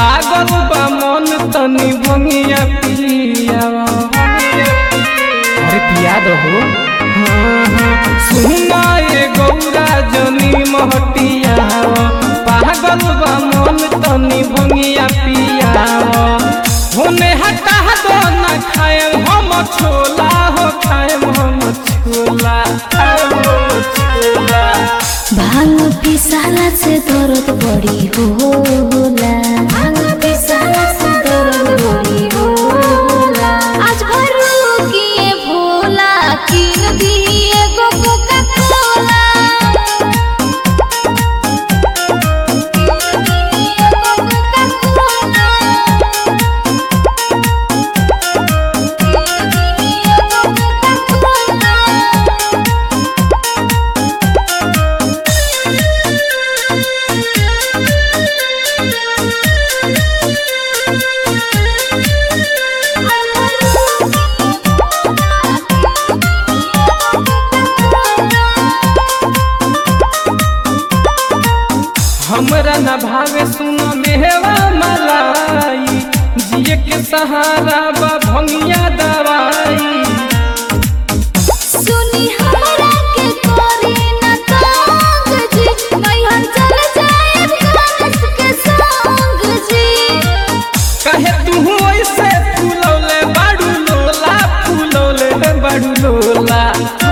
पागल बा मन तनी भंगिया पियावा अरे पिया दो हो हाँ, हाँ। सुना ये गौरा जनी महटिया पागल बा मन तनी भंगिया पियावा होने हटा दो ना खाएम हम छोला हो खाएम हम छोला खाएम हम छोला भांग पिसाला से दर्द बड़ी होला भांग पिसाला से दर्द बड़ी होला आज भर किए भोला किन दिए गो कोका कोला हमरा न भावे सुन मेहवा मलाई जिए के सहारा बा भंगिया दवाई सुनी हमरा के कोरी न तंग जी नैहर चल जाए कानस के संग जी कहे तू ऐसे फूलौले बाड़ू लोला फूलौले बाड़ू लोला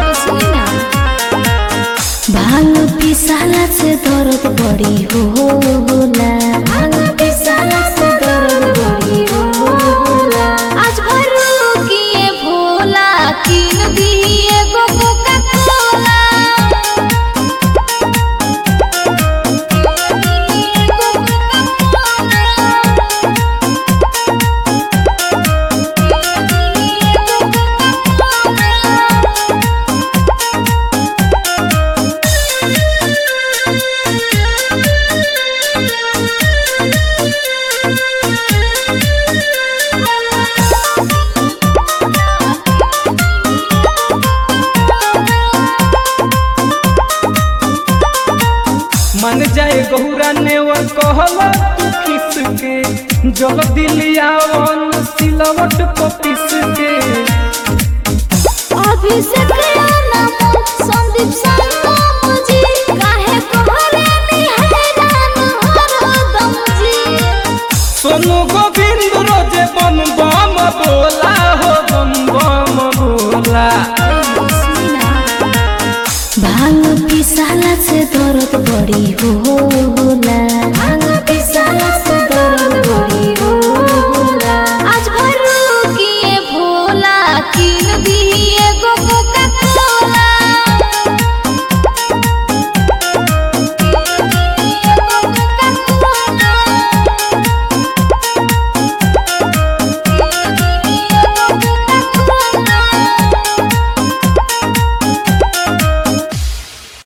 भांग पिसाला से दर्द बड़ी होला भांग पिसाला से दर्द बड़ी होला आज भर किए भोला किन दिए गो कोका कोला मन जाए गौरा ने वो कहला तू किस के जल दिलिया वन सिलवट को पिस के अभिषेक